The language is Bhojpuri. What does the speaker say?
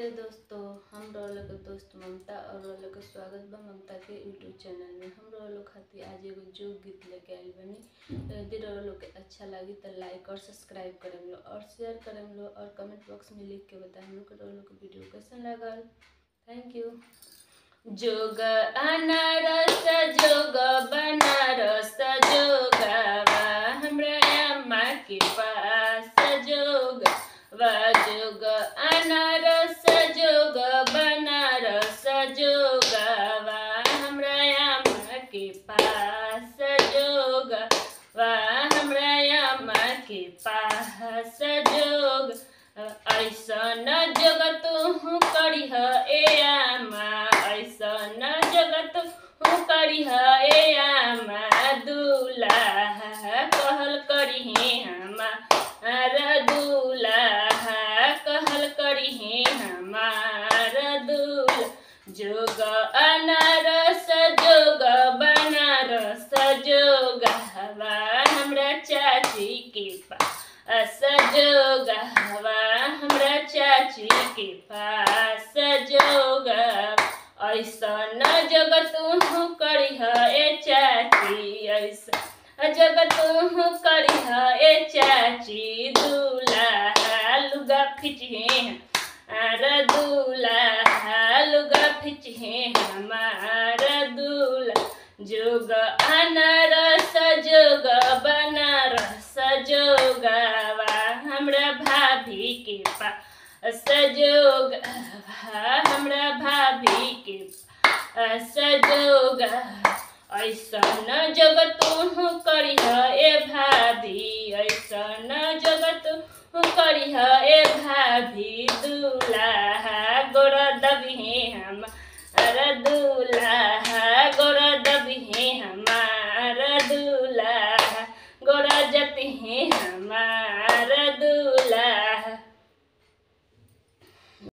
नमस्ते दोस्तों हम रोल के दोस्त ममता और रोल के स्वागत बा ममता के यूट्यूब चैनल में हम रोल खातिर आज एगो जो गीत लेके आइल बनी तो यदि रोल के अच्छा लगी तो लाइक और सब्सक्राइब करें लो और शेयर करें लो और कमेंट बॉक्स में लिख के बताएं लोग के रोल के वीडियो कैसन लगल थैंक यू जोग अनारस जोग बनारस जोगवा हमरा अम्मा के पास जोग जोग अनारस जोग बनारस जोगवा हमरा अम्मा के पास जोग हमरा अम्मा के पास जोग ऐसन जगत हूँ करिह ए आमा ऐसन जगत हूँ करिह ए आमा दूल्हा कहल करिहे हमार दूल्हा कहल करिहे हमार दूल जोग अनारस जोग बनारस जोग हवा हमरा चाची के पास जोग हवा हमरा चाची के पास जोग ऐसन जगत तू करिह ए चाची ऐसा जगत तू करिह ए चाची दूल्हा लुगा खिचहे आर दूल्हा लुगा खिचहे हमार दूल्हा जोग अनारस जोग बनारस जोगवा हमरा भाभी के पास जोग हमरा भाभी के पास जोग ऐसन जगत तू करिह ए भाभी ऐसन जगत तू करिह ए भाभी दूल्हा गोर दबिहे हम